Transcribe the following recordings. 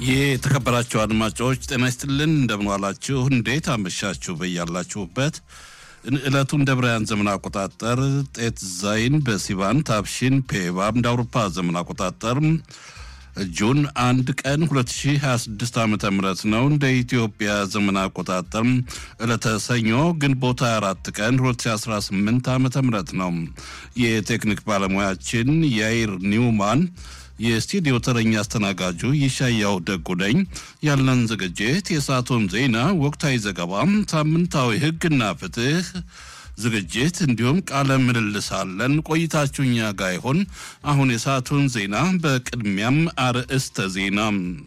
የተከበራችሁ አድማጮች ጤና ይስጥልን፣ እንደምንዋላችሁ፣ እንዴት አመሻችሁ? በያላችሁበት ዕለቱን እንደ ብርሃን ዘመን አቆጣጠር ጤት ዛይን በሲቫን ታብሺን ፔባብ እንደ አውሮፓ ዘመን አቆጣጠር ጁን አንድ ቀን 2026 ዓ ም ነው። እንደ ኢትዮጵያ ዘመን አቆጣጠር ዕለተ ሰኞ ግንቦት 24 ቀን 2018 ዓ ም ነው። የቴክኒክ ባለሙያችን ያይር ኒውማን የስቱዲዮ ተረኛ አስተናጋጁ ይሻያው ደጉ ነኝ። ያለን ዝግጅት የሰዓቱን ዜና፣ ወቅታዊ ዘገባ፣ ሳምንታዊ ሕግና ፍትህ ዝግጅት እንዲሁም ቃለ ምልልስ አለን። ቆይታችሁ እኛ ጋር ይሆን። አሁን የሰዓቱን ዜና በቅድሚያም አርዕስተ ዜና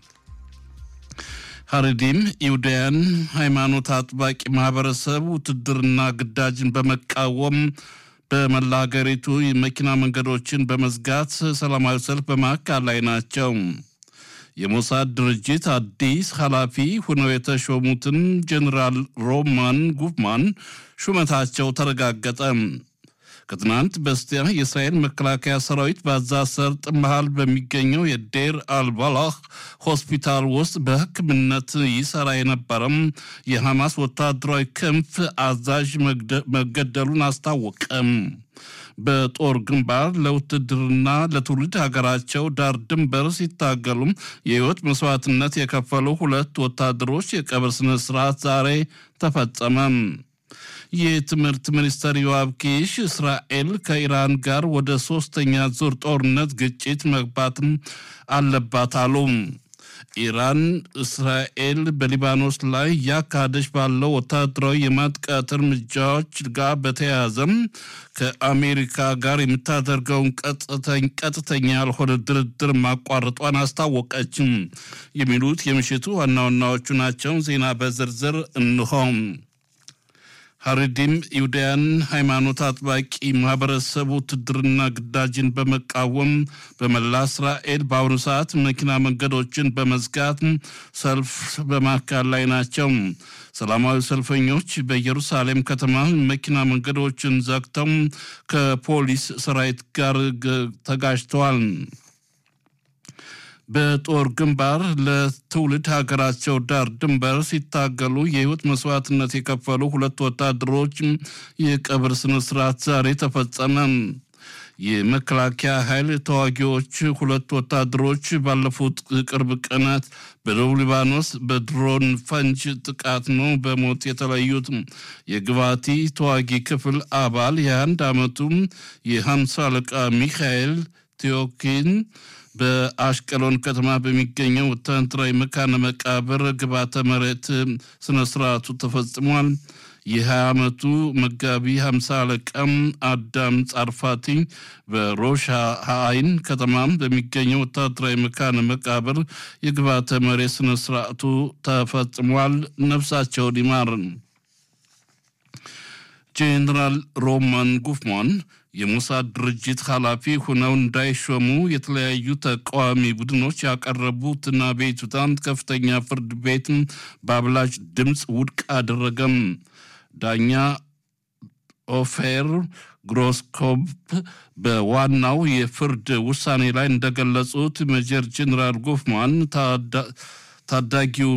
ሀረዲም ይሁዳያን ሃይማኖት አጥባቂ ማህበረሰብ ውትድርና ግዳጅን በመቃወም በመላ ሀገሪቱ የመኪና መንገዶችን በመዝጋት ሰላማዊ ሰልፍ በማካሄድ ላይ ናቸው። የሞሳድ ድርጅት አዲስ ኃላፊ ሆነው የተሾሙትን ጀኔራል ሮማን ጉፍማን ሹመታቸው ተረጋገጠ። ከትናንት በስቲያ የእስራኤል መከላከያ ሰራዊት በጋዛ ሰርጥ መሃል በሚገኘው የዴር አልባላህ ሆስፒታል ውስጥ በሕክምነት ይሰራ የነበረም የሐማስ ወታደራዊ ክንፍ አዛዥ መገደሉን አስታወቀም። በጦር ግንባር ለውትድርና ለትውልድ ሀገራቸው ዳር ድንበር ሲታገሉም የህይወት መስዋዕትነት የከፈሉ ሁለት ወታደሮች የቀብር ስነ ስርዓት ዛሬ ተፈጸመ። የትምህርት ሚኒስትር ዮአብ ኪሽ እስራኤል ከኢራን ጋር ወደ ሶስተኛ ዙር ጦርነት ግጭት መግባትም አለባት አሉ። ኢራን እስራኤል በሊባኖስ ላይ እያካሄደች ባለው ወታደራዊ የማጥቃት እርምጃዎች ጋር በተያያዘም ከአሜሪካ ጋር የምታደርገውን ቀጥተኛ ያልሆነ ድርድር ማቋረጧን አስታወቀችም። የሚሉት የምሽቱ ዋና ዋናዎቹ ናቸው። ዜና በዝርዝር እንሆም። ሀረዲም ይሁዳያን ሃይማኖት አጥባቂ ማህበረሰብ ውትድርና ግዳጅን በመቃወም በመላ እስራኤል በአሁኑ ሰዓት መኪና መንገዶችን በመዝጋት ሰልፍ በማካሄድ ላይ ናቸው። ሰላማዊ ሰልፈኞች በኢየሩሳሌም ከተማ መኪና መንገዶችን ዘግተው ከፖሊስ ሰራዊት ጋር ተጋጅተዋል። በጦር ግንባር ለትውልድ ሀገራቸው ዳር ድንበር ሲታገሉ የህይወት መስዋዕትነት የከፈሉ ሁለት ወታደሮች የቀብር ስነስርዓት ዛሬ ተፈጸመ። የመከላከያ ኃይል ተዋጊዎች ሁለት ወታደሮች ባለፉት ቅርብ ቀናት በደቡብ ሊባኖስ በድሮን ፈንጅ ጥቃት ነው በሞት የተለዩት። የግባቲ ተዋጊ ክፍል አባል የአንድ ዓመቱ የሀምሳ አለቃ ሚካኤል ቴዎኪን በአሽቀሎን ከተማ በሚገኘው ወታደራዊ መካነ መቃብር ግባተ መሬት ስነ ስርዓቱ ተፈጽሟል። የ20 ዓመቱ መጋቢ 50 አለቃም አዳም ጻርፋቲ በሮሻ አይን ከተማ በሚገኘው ወታደራዊ መካነ መቃብር የግባተ መሬት ስነ ስርዓቱ ተፈጽሟል። ነፍሳቸውን ይማር። ጄኔራል ሮማን ጉፍማን የሞሳድ ድርጅት ኃላፊ ሆነው እንዳይሾሙ የተለያዩ ተቃዋሚ ቡድኖች ያቀረቡትና አቤቱታን ከፍተኛ ፍርድ ቤት በአብላጭ ድምፅ ውድቅ አደረገም። ዳኛ ኦፌር ግሮስኮፕ በዋናው የፍርድ ውሳኔ ላይ እንደገለጹት ሜጀር ጄኔራል ጉፍማን ታዳጊው